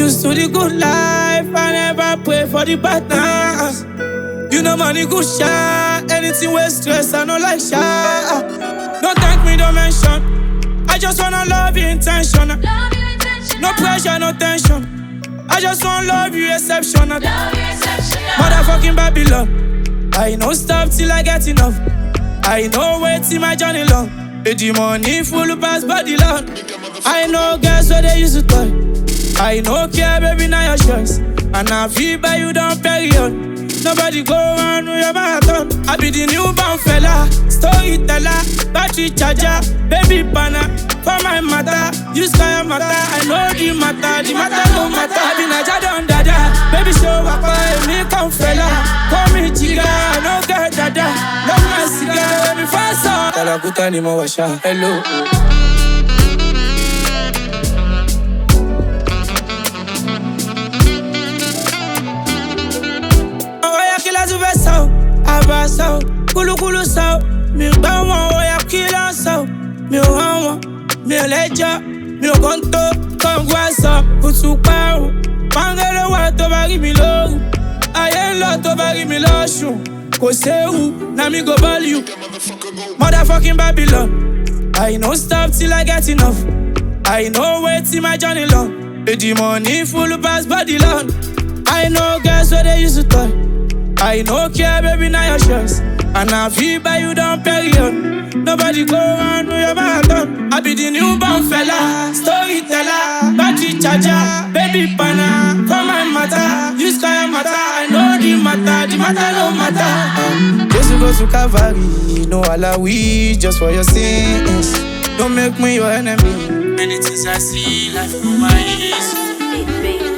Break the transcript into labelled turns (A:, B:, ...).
A: Used to the good life, I never pray for the bad times. You know money good shot, anything with stress, I no like shot. Don't thank me, don't mention. I just wanna love you intentional.
B: Love you intentional.
A: No pressure, no tension. I just wanna love you exceptional.
B: Love you exceptional.
A: Motherfucking Babylon. I no stop till I get enough. I know wait till my journey long. Eh, The money full pass body long. I know girls where they used to toy. I no care, baby, now your choice. And I feel by you down period. Nobody go on with your marathon. I be the newborn fella, storyteller, battery charger, baby banner. For my matter, you sky matter. I know the matter, the matter no matter. I be Naja don dada, baby show up, me come fella. Call me chica, no get dada. Love my cigar, baby fast on. Talakuta ni mo washa, hello. Oya kila tu fẹ́ sọ, àbá sọ, kúlúkúlú sọ, mi gbọ́ wọn, oya kila sọ, mi ò hàn wọn, mi ò lẹ́jọ́, mi ò kàn tó, kọ̀ǹgù àṣọ, kùtù parun, pàǹgẹ́lẹ́ wà tó bá rí mi lóru, ayé ń lọ tó bá rí mi lọ́sùn, kò séwu, na mi go ball you, motherfucking Babylon, I no stop till I get enough, I no wait till my journey long, Eh, the money full pass body long. I know girls where they used to toy. I no care, baby, now your choice. And I feel by you down period. Nobody go on with your marathon. I be the newborn fella, storyteller, battery charger, baby banner. For my matter, you sky matter. I know the matter, the matter no matter. Just go to Calvary, no alawi, just for your sins. Don't make me your enemy. Many things I see, life through my eyes.
B: Baby.